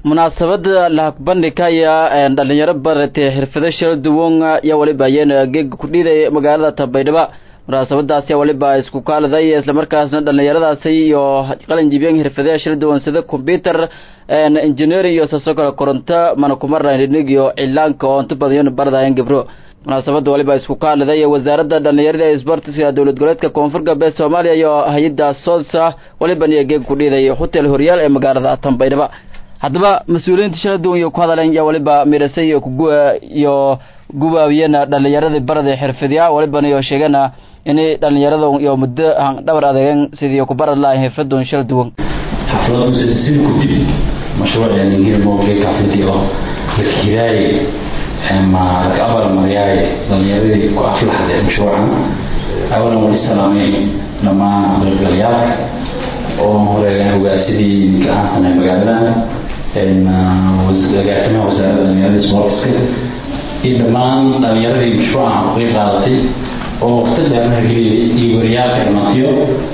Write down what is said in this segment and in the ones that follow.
munaasabada lahakbandhika ayaa dhalinyaro baratay xirfado shara duwan ayaa waliba ayeen geega ku dhiiday magaalada tabaydhaba munaasabadaasi waliba isku kaaladay islamarkaasna dhalinyaradaasi iyo qalin jibiyeen xirfadaha shara duwan sida computer engineering iyo saasoo kale koronto manakumarnig iyo cilaanka oo inta badan baradayan gabro munaasabada waliba isku kaaliday wasaaradda dhalinyarada ee isboortiska dowlad goboleedka koonfur galbeed soomaaliya iyo hay-adda soolsa waliban iyo geeg ku dhiiday hotel horyaal ee magaalada tanbaydhaba haddaba mas-uuliyiinta shala duwan iyo ku hadaleen yaa waliba mirase iyo iyo gubaabiyana dhalinyaradii barada xirfidya waliban iyo sheegana inay dhalinyarada iyo muddo dhabar adeegeen sidii ku barad lahayn xirfadun shala duwan xafladu sida ku dib mashruucan hirmooge kaflidi oo la kiraay ama laga abal maryaay dhalinyaradii ku aflaxday mashruucan awalan wali salaamay dhammaan qaybgalayaalka oo horeegaan hogaasidii ninka aansanay magaalada agaasimaha wasaaradda dhalinyarada sportska iyo dhammaan dhalinyaradii mashruucan ku qeyb qaadatay oo waqti dheerna geliyay iyo wariyaalka dhammaantiyo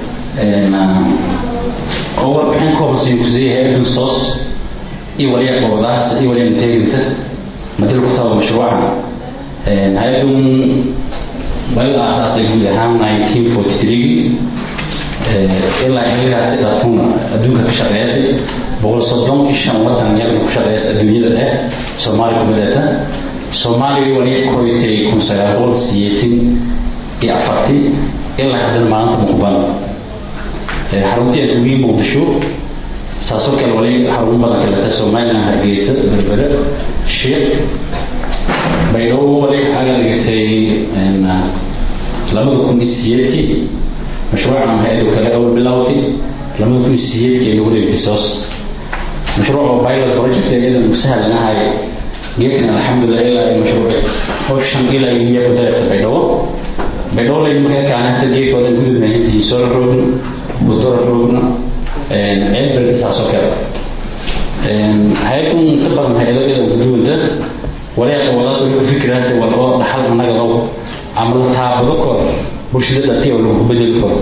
oo warbixin kooban kusiiyahay edun sos iyo waliya qobadaas iyo waliya integrita madal kutaba mashruucan hay-adun bal aasaasay guud ahaan nineteen forty three ilaa xiligaasi dhaatuna adduunka ka shaqeysay boqol soddon iyo shan wadan iyagana ku shaqeysa adduunyada eh soomaaliya kubadeeta soomaaliya wali koytay kun sagaal boqol siyeetan iyo afartii ilaa haddana maanta muqban xaruntii adduunyii muqdisho saasoo kale wali xarun badan kaleta somaliland hargeysa berbere sheekh baydhabo wali xaga dhigtay labada kun iyo siyeedkii mashruucan hay-ado kale awal bilowtay labada kun iyo siyeedkii lagu dhigtay soos mashruuca pilot project iyadan musahalanahay geedkan alxamdulilah ilaa ay mashruuci howshan ilaa iyo kudareerta baydhabo baydhabo lay markaa kaanata geedkooda gudubnahintii solar roadna budora roadna ceelberka saasoo kale hay-adun inta badan hay-ado iyada guduwanta waliya qowadaas oo ku fikiraas wal oo dhaxal anaga dow ama la taabado kor bulshada dadkii oo lagu bedeli karo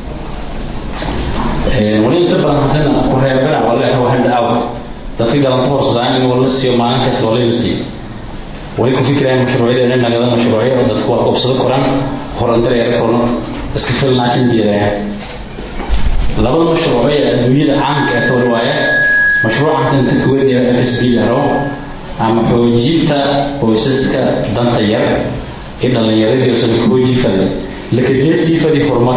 wali inta badan haddana ku reebana wala rawa hand out dadka galanta horsadaan in wala siiyo maalin kasta wala la siiyo wali ku fikirayaan mashruucyada inay nagada mashruucyo oo dadku waa qabsado koraan horandar yar korno iska filnaashin diidaya labada mashruuc ee adduunyada caamka ah wali waaya mashruucan inta kuweed ee FSB yaro ama xoojinta qoysaska danta yar ee dhalinyaradii oo sida kooji fadhi lakadeesii fadhi horumar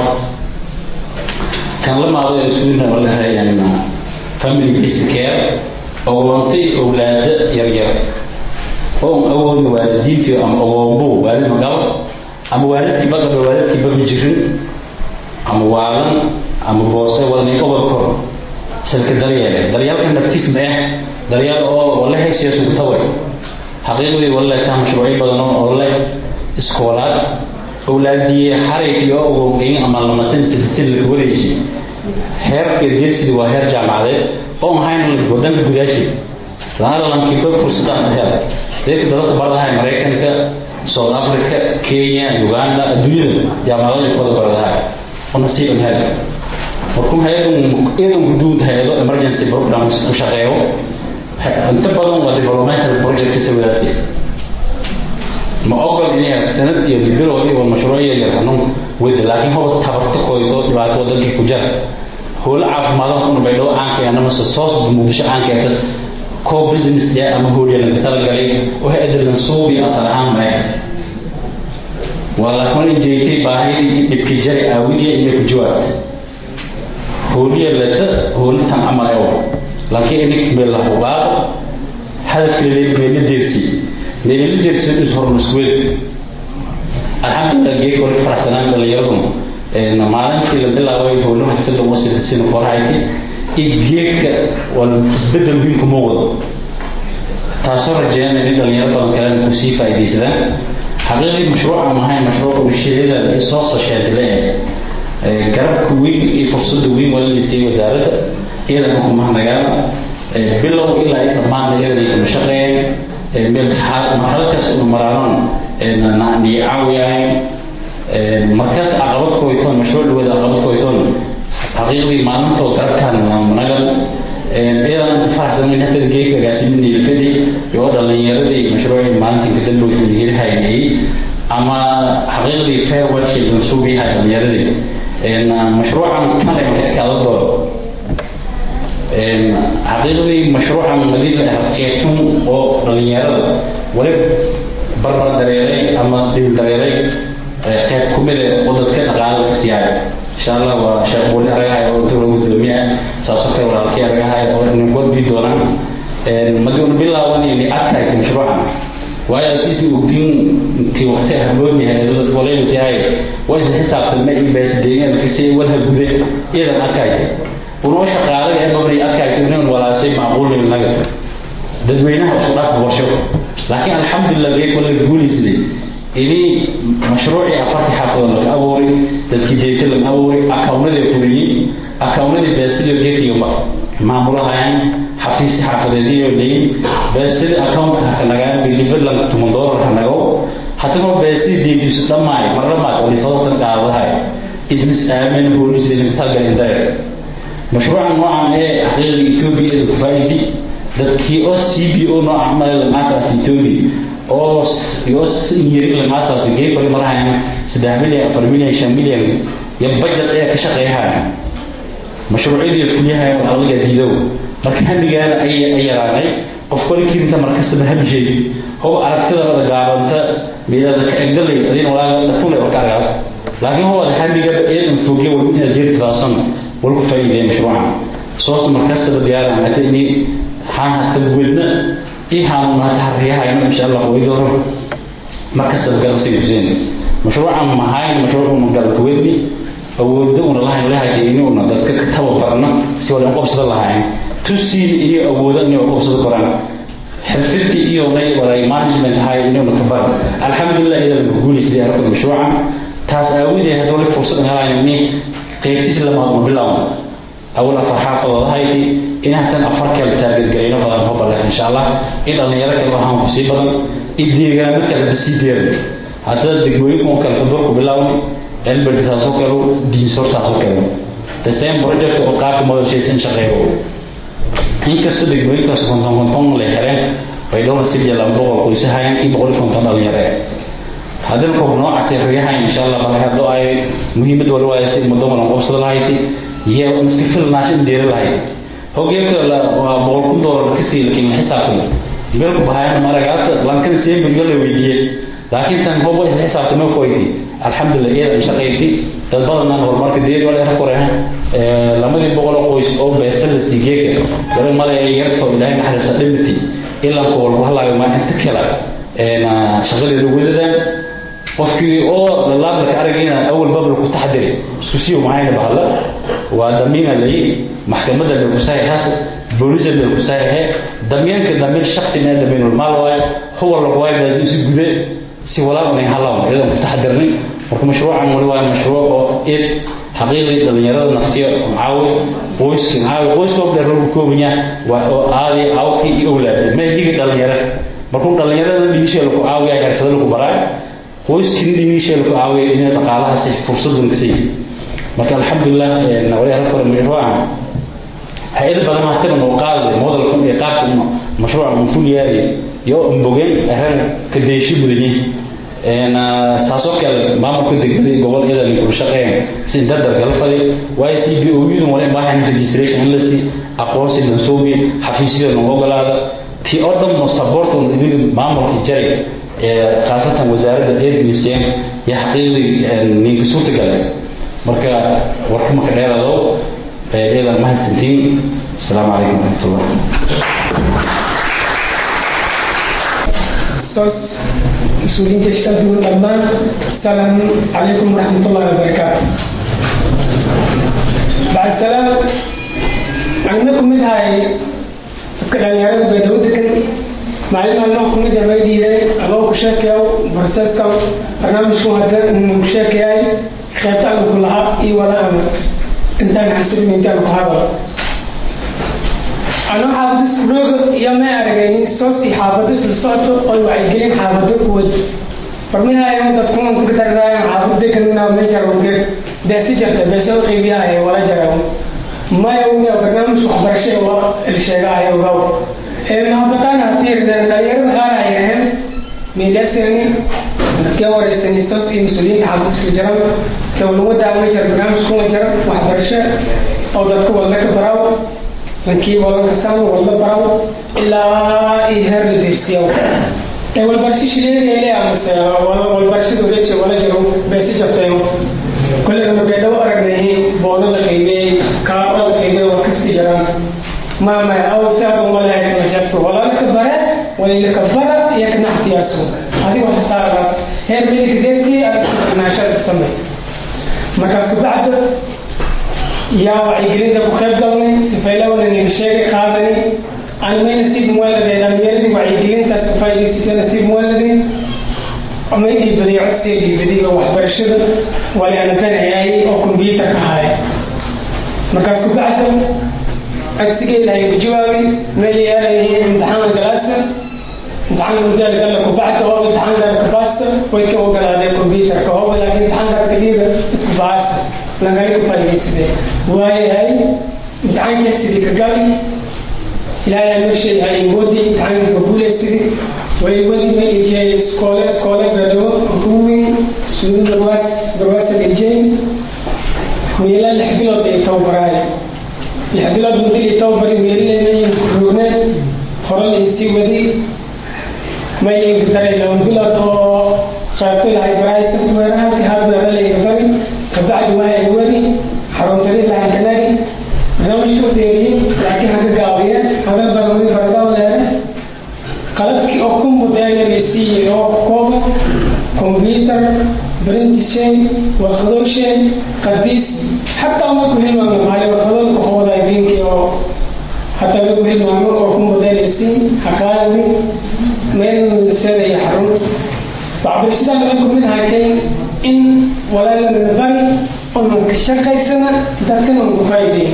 kan la maado ee iskuulna oo la hayaan family based care oo wantay awlaada yaryar oo awoodna waalidiintii ama awoombo waalid magalo ama waalidkii bagaba waalidkii baga jirin ama waalan ama boose wadnay obol kor silka daryeele daryeelka naftiis ma ah daryeel oo wala haysiya sugtaway xaqiiqdii wala taa mashruucyo badan oo le iskoolaad awlaadii xarig iyo ogogeyn ama lamasin silsil la wareejiyay heerka geesidi waa heer jaamacadeed oo ahayn wadanka gudaashi lana lankiba fursadaas hel dadka dadka baradahay maraykanka south africa kenya uganda adduunyada jaamacadaha kuwada baradahay oo nasiiban hel markuu hay-adan iyadan guduud hay-ado emergency programs ku shaqeeyo inta badan waa developmental project sawiraasi ma ogol inay sanad iyo bilood iyo mashruuc yar xanuun wada laakiin hoba tabarta kooydo dhibaato wadankii ku jira howlo caafimaadaha kuna baydhabo caanka ah ama soos muqdisho caanka ah koo business ya ama howliya laga talagalay waxa adalan suubi asal ahaan ma waa laakiin jeeytay baahidii dhibkii jari aawidiya inay ku jawaabta howliya leta howlitan camal ewa laakiin inik meel la hubaado hadafkeeda meela deersi meela deersi is hormusweed alxamdulilah geek wali faraxsanaan dhalinyaradu maalintii la bilaabay howlaha xafidda wasita sina korahayti iyo geedka waa isbedel weyn kuma wado taasoo rajeeyana in dhalinyaro badan kalena kusii faa'iidaysadaan xaqiiqii mashruuca mahay mashruuca ushiyada soo sosheedile garabka weyn iyo fursadda weyn waa la siiyey wasaaradda iyadana xukumaha magaala bilow ilaa ay dhammaan iyadana ay kala shaqeeyeen meel marxaladaas uu maraaron nicaawiyaayn markaas caqabad koytoon mashruuc dhawada caqabad koytoon xaqiiqdii maalintoo garabkaan nagal iyadan inta faraxsan in hadda geedka gaasiminii fadi iyo dhalinyaradii mashruucii maalintii ka dambe hiri haynayay ama xaqiiqdii fair watching mansuub yahay dhalinyaradii mashruucan kale marka kaada doodo xaqiiqdii mashruucan madina qeybtun oo dhalinyarada wali barbar dareeray ama dhil dareeray qeyb ku mid oo dadka dhaqaale ka siiyay insha allah waa sheekh booli aragahay oo dowla gudoomiye saasoo kale walaalkii aragahay oo nin godbi doonaan madiuna bilaabanayni adkayta mashruucan waayo siisii ogtiin intii waqti habloon yahay dad walaynta yahay waa isla xisaabtama iyo baasideeyeen kasii walha gude iyadan adkayta unoo shaqaalaga ee mabni adkayta inaan walaashay macquulin naga dadweynaha isku dhaaf borsho laakiin alxamdulilah geek wala guulaysaday ini mashruucii afartii xaafadood laga abuuray dadkii deegta laga abuuray akawnadii fuliyey akawnadii baasidio geekiyoba maamulahayaan xafiisi xaafadeediyo leyin baasidi account hanagaan bilibadlan tuman doolar hanago haddaba baasidi deegtiisu dhammaay marlamaad olifadoosan qaadahay ismis aamin hoolislintagalindare mashruucan noocan ee xaqiiqda etoobiya ee kufaaidi dadkii oo c b o nooca male lamaataas etoobiya oo iyo yiri lamaataas geekole marahayan saddex milyan afar milyan shan milyan iyo budget ayaa ka shaqeeyahaya mashruucyadii fulyahay aqliga diidow marka hamigaana ay yaraanay qof kolinkiinta markastaba hamsheedi hob aragtida gaabanta midada ka egdalay adin walaaga dhafule warka argaas laakiin howada hamiga eedan fogya wal inaad jeertidaasan walku faa'iideey mashruucan soos markastaba diyaaran hata ini haan hata wedna i haanuna hata harriyahayno insha allah way dooran markastaba garabsay huseen mashruucan mahayn mashruucuna garabkuwedni awoodda una lahayn lahayta inuuna dadka ka tababarno si wala qobsada lahayn tusiin iyo awooda inay qobsada koraan xirfidii iyo lay waday management hay inuuna ka bar alxamdulilah iyada lagu guulaysaday aragta mashruucan taas aawadeed hadda wali fursad helayn ini qaybtiis lamaad ma bilaawno awal afar xaafadooda hayti inahtan afar kale taageergarayno badan ho balle insha allah in dhalinyaro kale waxaan ku sii badan in deegaano kale sii deerin haddada degmooyinka oo kale kudurku bilaawni elbert saasoo kale diinsor saasoo kale the same project oo qaabka madashaysan shaqeeyo inkasta degmooyinkaas konton konton la xireen bay dhowr sidii laba boqol qoysahayaan iyo boqol konton dhalinyaro haddana qof noocaas rigahayn insha allah bal haddo ay muhiimad wala waayo si ummadda wala qobsada lahayd iyo iska filnaash in deeri lahayd hogeeka waa boqol kun doolar kasii lakiin xisaabtan meelku bahayana maragaas lankan see bilga la weydiiyey laakiin tan hobo isla xisaabtama koyti alxamdulilah iyada shaqayti dad badanaan horumarka deeri wala era koreha lamadii boqol oo qoys oo beesa la siigeeka wala male yarto ilaahay naxariista dhimati ilaa kool wahlaaga ma inta kala shaqadeeda wadadaan qofkii oo lalaabla ka aragayna awal babla ku taxdiri isku sii mahayna bahalla waa damiina lay maxkamadda la ku saxiixaas booliska la ku saxiixay damiinka damiin shakhsi ma damiin maal waay huwa la waay baa si gude si walaa una halaw idan ku taxdirnay marka mashruucan wali waa mashruuc oo id xaqiiqii dhalinyarada naftiya caawi qoyska caawi qoyska oo dheer lagu koobanya waa oo aadi awki iyo awlaad ma higi dhalinyarada markuu dhalinyarada dhigisha lagu caawiya xirfado lagu baraa qoyskii dhigisha lagu caawiya inay dhaqaalahaasi fursadan kasi marka alxamdulilah wali hal kore mashruucan hay-ad badan hataba noo qaadi modalkan iyo qaabka mashruuca uu ful yaari iyo mbogeen aran ka deeshi mudanyi taasoo kale maamulka degmada iyo gobol iyada ninkula shaqeyn si dardar kala fadi waayo c b o yudun wala maahan registration in la sii aqoonsi lansoobi xafiisyada noo ogolaada tii oo dhan mo support on idin maamulka jari khaasatan wasaaradda edmiseen iyo xaqiiqdii ninka suurtagala marka warka marka dheerado iyada mahadsantiin asalaamu calaykum waraxmatullah mas-uuliyiinta ishtaaduna dhammaan asalaamu calaykum waraxmatullahi wabarakaatu bacd salaam anna ku mid ahay dadka dhalinyarada beedhawo degan maalin anoo ku mid ah may dhiiday anoo ku sheekayo barseska barnaamijku hadda ku sheekayay qaybta aan ku lahaa iyo wala aan intaan xasirin intaan ku hadal anoo xaafada iskulooga iyo may aragaynin soos iyo xaafado isla socoto oy wacyigelin xaafado kuwad barmihaayan dadkuman ku daraayan xaafad deganina meesha rogeed beesi jarta beesa u qiibiyahay wala jaraw maya uga barnaamij waxbarasho waa ilsheegaayo ogaw nahabataana hatiirdan dhalinyarada qaar ay ahayn meelaasani dadkee wareysani sos iyo mas-uuliyiinta xaafadka jiran dowlawada ma jira barnaamij kuma jira waxbarasho oo dadka walda ka baraw lankii walanka saan walda baraw ilaa iyo heer la deersiyo ee walbarasho shileedeele amase walbarashada uleje wala jiro beesi jabteeno kulleyna beedhawo aragnay boono la qiimeeyey kaaro la qiimeeyey waa kasi jiraan mama au sabu wala yakmajabtu wala lakbara wala lakbara yakna ihtiyasu hadi wa hasara heer midig deski asnaashad samay markaas ku bacd yaa wacyigelinta ku qayb galnay sifayla wala nin sheegay qaadani aan may nasiib muwalade dhalinyaradi wacyigelintaas ku faa'idaysatay nasiib muwalade ama inay badiyo codsiga jiibadiga waxbarashada wala aan danayay oo kombyuutar ka haya markaas ku bacd codsigeeda ay ku jawaabi ma yeelayay imtixaan galaasa imtixaan mudaal gala ku bacda oo imtixaan gala ka baasta way ka ogolaadeen computerka oo laakiin imtixaan gala kaliya isku baasta laga ku fadhiisade waayahay imtixaanka sidii ka gali ilaahay aan meeshay hay wadi imtixaanka ka guulaysidii way wadi ma ijay iskoole iskoole beedhawo kuwi suudu darwaas darwaasa ijay meela lix bilood ay tababaraaya lix bilood muddo iyo tababari meelaleedayin rogne hore laysii wadi maylayga daray laba bilood oo qaybto lahay baraay softwareahanti hardware layga dari kabacdi waa ay wadi xaruntadi lahan kanagi barnaamijku deeriyin laakiin haka gaabiya hada baramadi faradaw leere qalabkii oo ku mudeeya laysiiyey oo kooba computer brintishay warqadowshay qadiis xataa ma ku hilmaamo maali warqadooda ku hooday diinkii oo hataa ma ku hilmaamo oo ku mudeelaysi haqaadani meel seedaya xarun waxbarashadan waxay ku mid ahaatay in walaalana bari onan ka shaqaysana dadkana ugu faa'iideyn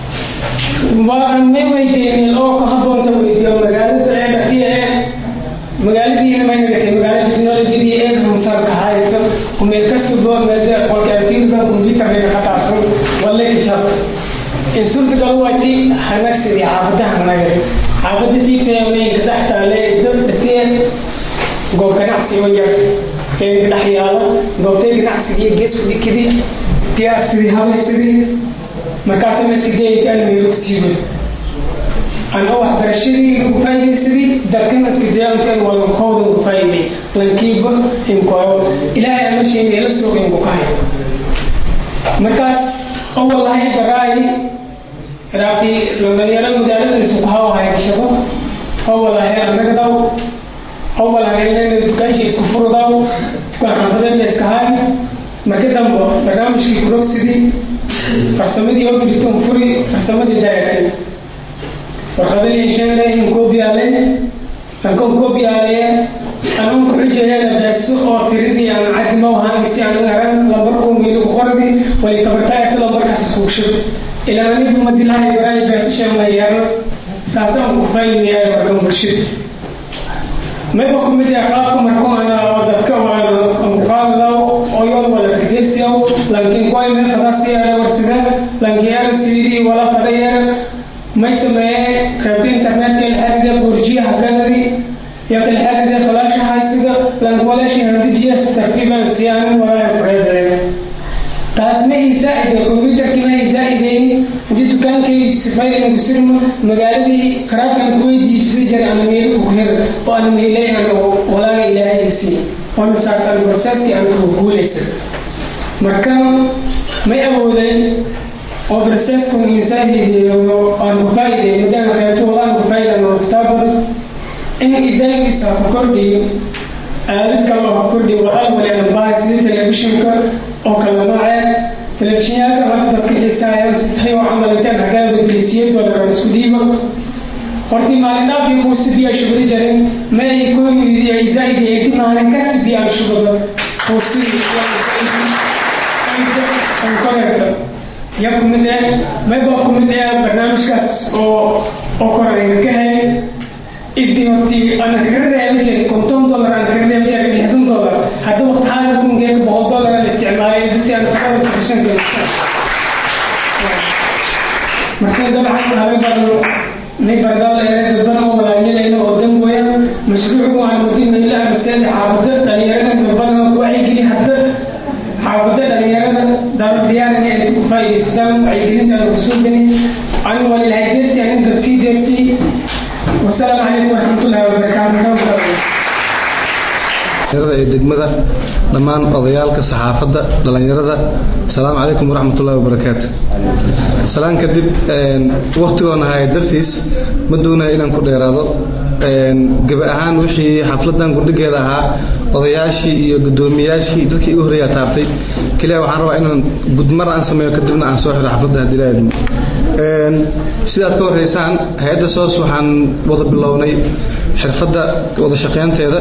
waan may weydiinin oo ku habboonta weydiiyo magaalada ee dhatiya ee magaaladiina may nagatay magaala technologydii ee hamsarka haysa meel kasta boo meelde qolkaatiinka computerka qataafan walla kitab in suurtagal waati hanagsidii xaafadaha nagari xaafada tiitayamay dhex taale dad dhatiya goob ganacsi oo yar ee dhex yaala goobtay ganacsigii gees u dhikidii diyaarsidii habaysidii markaasa masideed almeelo siiba ana waxbarashadii lagu faaidaysadii dadkana iskidayaankan walankooda ugu faa'iday lankiiba inkoyo ilaahay ama shay meelo suuq inku ka hayo markaas awalahay baraayi raabti dhalinyaro magaalada isuku hawahay shaqo awalahay anagadaw awalahay dukaanshi isku furudaw dukaan xaafadada iska hay marka dambe barnaamijkii kurogsidii farsamadii oo jirto furi farsamadii dareertay warqadihii sheegay in koobiyaale ankan koobiyaaleya anan ku xujayana beeso oo tiridii aan cadima ahaanisi aan aran lambarku miilu qordi way tabartaayta lambarkaas isku shub ilaa anigu madilahay baray beeso sheegna yeero saasaan ku faa'iideeyay markan bulshada mayba ku mid yahay qaabka markuu ana dadka waan qaadada oo yoon wala kidesiyo lankin koy me fadasi ala warsida lankiyaala siidi wala fadayara may sameeye qaybta internetka ilxariga burjiyaha ganadi yaq ilxariga falaasha haysiga lankwalashi handijiya tartiiban siyaanin walaa kureedeen taas ma isaa'ide computerkii ma isaa'ideyni intii dukaankay sifaylan kusirma magaaladii karaabkan kuweydiisay jiray ana meelo ku hir oo ana meelay ana walaaga ilaahaysi oona saartan barsaadkii aan ku guulaysan marka may awoodeen oo barsaadku insaahideeyo aan ku faa'ideeyo madaan qaybto walaan ku faa'idan oo kitaabada in idaagiisa ku kordhiyo aalad kale oo ku kordhiyo walaal waleedan bahay sidii telefishinka oo kala noocee telefishinyaalka marka dadka xiisaayaan sitahay oo camalitaan hagaada geesiyadooda aan isku dhiibo hortii maalin dhaafii kuu sidii ay shugudi jirin ma ay ku ay zaa'idiyay inti maalin ka sidii aan shugado kuu sidii aan koreerta ya ku mid eh mayba ku mid eh barnaamijkaas oo oo korayna ka helay idii hortii ana kaga reebi jiray konton dollar aan kaga reebi jiray lixdan dollar hadda waqti xaadir kungeeka boqol dollar aan isticmaalay si aan kasoo kashan lacag haba barno may bardal dadban oo walaayinayna oo dan weeyaan mashruuc waan wadin ilaa maskaxda xaafada dhalinyarada dadban ku wacyigelin hadda xaafada dhalinyarada daarudiyaaran ay ku faa'iidaystaan wacyigelinta lagu soo geli anigu waa ilahay deerti anin dadkii deerti wasalaamu calaykum waraxmatullahi wabarakaatu ee degmada dhammaan odayaalka saxaafadda dhallinyarada asalaamu calaykum waraxmatullahi wabarakaatu salaan kadib waktigoona haya dartiis ma doonaya inaan ku dheeraado gaba ahaan wixii xafladan gurdhigeeda ahaa odayaashii iyo gudoomiyaashii dadkii igu horreeyaa taabtay keliya waxaan rabaa inaan gudmar aan sameeyo kadibna aan soo xiro xafladda haddii la idmo sidaad ka warraysaan hay-adda soos waxaan wada bilownay xirfadda wada shaqaynteeda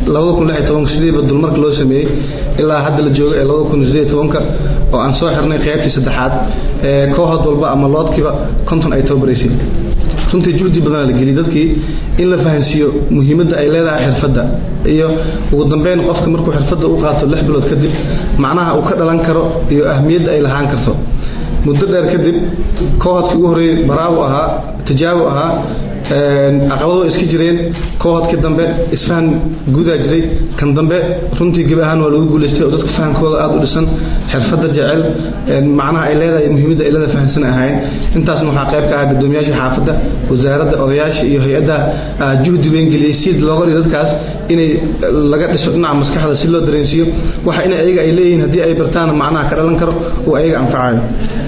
sidiiba dulmarka loo sameeyey ilaa hadda la joogo ee oo aan soo xirnay qaybtii saddexaad ee kooxood walba ama loodkiiba konton ay tababaraysay runtii juhdi badana la geliyay dadkii in la fahansiiyo muhiimadda ay leedahay xirfadda iyo ugu dambeyn qofka markuu xirfadda u qaato lix bilood kadib macnaha uu ka dhalan karo iyo ahmiyadda ay lahaan karto muddo dheer kadib kooxodkii ugu horreeyey baraabu ahaa tijaabu ahaa caqabado iska jireen kooxodkii dambe isfahan guudaa jiray kan dambe runtii geb ahaan waa lagu guulaystay oo dadka fahankooda aada u dhisan xirfadda jecel macnaha ay leedahay muhiimadda ay leedahay fahansan ahayn intaasna waxaa qayb ka ahaa guddoomiyaasha xaafadda wasaaradda odayaasha iyo hay-adda juhdi weyn geliyey si looga dhigo dadkaas inay laga dhiso dhinaca maskaxda si loo dareensiiyo waxa in ayaga ay leeyihiin haddii ay bartaan macnaha ka dhalan karo oo ayaga anfacayo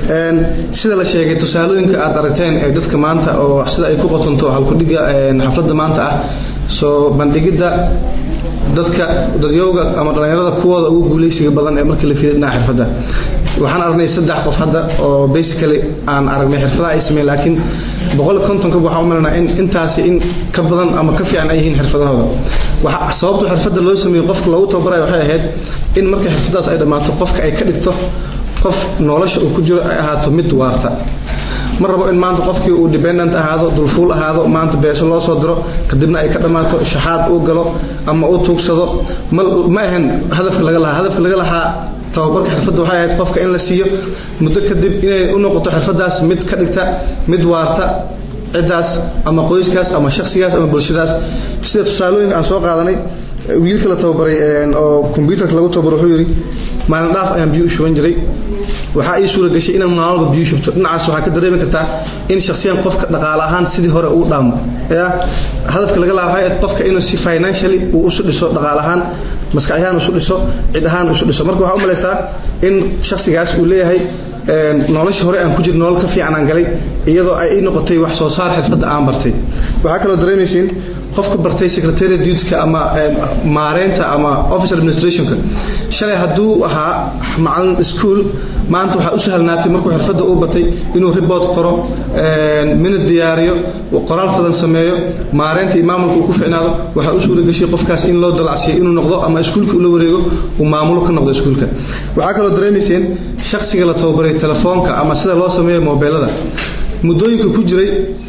sida la sheegay tusaalooyinka aad aragteen ee dadka maanta oo sida ay ku qotonto halkudhiga xafladda maanta ah soo bandhigidda dadka dadyowga ama dhallinyarada kuwooda ugu guulaysiga badan ee markii la fiiday dhinaca xirfadda waxaan aragnay saddex qof hadda oo basically aan aragnay xirfadaha ay sameeyeen laakiin boqol kontonka waxaan u malanaa in intaasi in ka badan ama ka fiican ay yihiin xirfadahooda waxa sababta xirfadda loo sameeyey qofka loogu tababarayo waxay ahayd in marka xirfadaas ay dhammaato qofka ay ka dhigto qof nolosha uu ku jiro ay ahaato mid waarta ma rabo in maanta qofkii uu dependent ahaado dulfuul ahaado maanta beesho loo soo diro kadibna ay ka dhammaato shaxaad uu galo ama uu tuugsado ma ahan hadafka laga lahaa hadafka laga lahaa tababarka xirfadda waxay ahayd qofka in la siiyo muddo kadib inay u noqoto xirfadaas mid ka dhigta mid waarta ciddaas ama qoyskaas ama shakhsigaas ama bulshadaas sida tusaalooyinka aan soo qaadanay wiilka la tababaray oo kombyuutarka lagu tababaro wuxuu yidhi maalin dhaaf ayaan biyo u shuban jiray waxaa ii suura gashay inaan maalmalba biyo shubto dhinacaas waxaa ka dareemi kartaa in shakhsiyan qofka dhaqaale ahaan sidii hore uu dhaamo ya hadafka laga laha waxay ahayd qofka inuu si financially uu isu dhiso dhaqaale ahaan maskax ahaan isu dhiso cid ahaan isu dhiso marka waxaa u malaysaa in shakhsigaas uu leeyahay nolosha hore aan ku jir nolol ka fiican aan galay iyadoo ay ii noqotay wax soo saar xirfadda aan bartay waxaa kaloo dareemaysiin qofka bartay secretary dutyka ama maareynta ama office administrationka shalay hadduu ahaa macalin school maanta waxaa u sahlnaatay markuu xirfadda uu batay inuu report qoro minid diyaariyo qoraal fadan sameeyo maareynta iyo maamulka uu ku ficnaado waxaa u suura gashay qofkaas in loo dalacsiyo inuu noqdo ama iskuulka ula wareego uu maamulo ka noqdo iskuulka waxaa kaloo dareemayseen shakhsiga la tababaray telefoonka ama sida loo sameeyo mobeelada muddooyinka ku jiray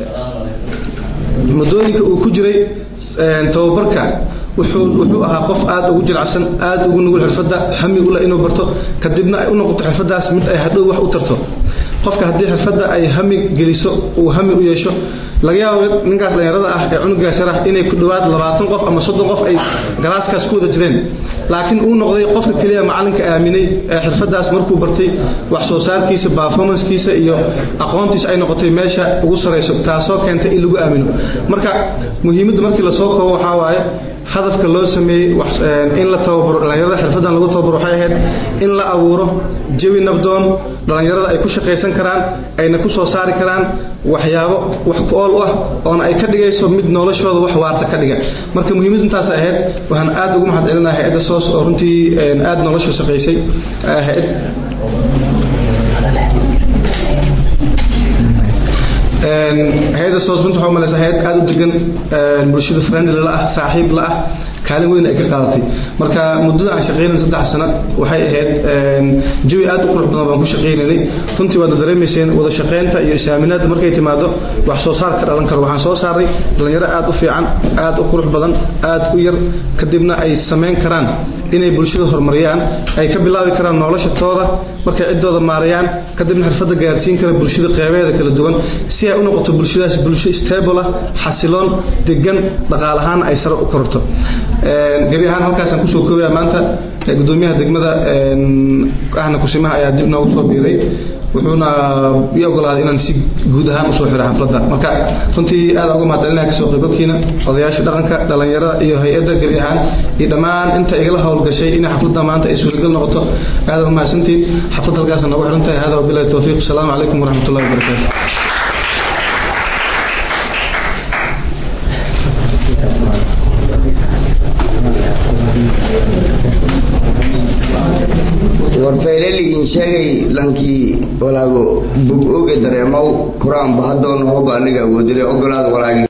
muddooyinka uu ku jiray tababarka wuxuu wuxuu ahaa qof aad ugu jilacsan aad ugu nugul xirfadda hami ula inuu barto kadibna ay u noqoto xirfaddaas mid ay hadhow wax u tarto qofka haddii xirfadda ay hami geliso uu hami u yeesho laga yaabo ninkaas dhallinyarada ah ee cunugaas yar ah inay ku dhowaad labaatan qof ama soddon qof ay galaaskaas ku wada jireen laakiin uu noqday qofka keliya macalinka aaminay ee xirfaddaas markuu bartay wax soo saarkiisa performancekiisa iyo aqoontiisa ay noqotay meesha ugu sarayso taasoo keentay in lagu aamino marka muhiimadda markii lasoo koobo waxaa waaye hadafka loo sameeyey in la tababaro dhallinyarada xirfaddan lagu tababaro waxay ahayd in la abuuro jawi nabdoon dhallinyarada ay ku shaqaysan karaan ayna ku soo saari karaan waxyaabo wax ku ool u ah oona ay ka dhigayso mid noloshooda wax waarta ka dhiga marka muhiimad intaas ahayd waxaan aad ugu mahad celinaha hay-adda soos oo runtii aad nolosha shaqaysay hay-ad hay-adda soos runta waxaa umalaysa hay-ad aada u degan bulshada friendly la ah saaxiib la ah kaalin weyn ay ka qaadatay marka muddada aan shaqaynay saddex sano waxay ahayd jawi aad u qurux badan baan ku shaqaynaynay runtii waad dareemayseen wada shaqaynta iyo isaaminaadda markay timaado wax soo saar ka dhalan karo waxaan soo saaray dhallinyaro aad u fiican aad u qurux badan aad u yar kadibna ay samayn karaan inay bulshada horumariyaan ay ka bilaabi karaan nolosha tooda markay ciddooda maarayaan kadibna xirfadda gaarsiin kara bulshada qeybeeda kala duwan si ay u noqoto bulshadaas bulsho stable ah xasiloon degan dhaqaalahaan ay sare u kororto gebi ahaan halkaasaan kusoo koobaya maanta gudoomiyaha degmada ahna kusimaha ayaa dib noogu soo biiray wuxuuna ii ogolaaday inaan si guud ahaan usoo xiro xafladda marka runtii aad uga mahadcelinaya kasoo qaybgalkiina odayaasha dhaqanka dhallinyarada iyo hay-adda gebi ahaan iyo dhammaan inta igala howlgashay inay xafladda maanta ay suuragal noqoto aad u mahadsantiin xafladda halkaasa noogu xiran tahay hada wabilahi towfiiq asalaamu calaykum waraxmatullahi wabarakaatu warfayleliin sheegay lankii walaago bog oge dareemow kuraan bahadoo nohoba aniga awoodile ogolaad walaagi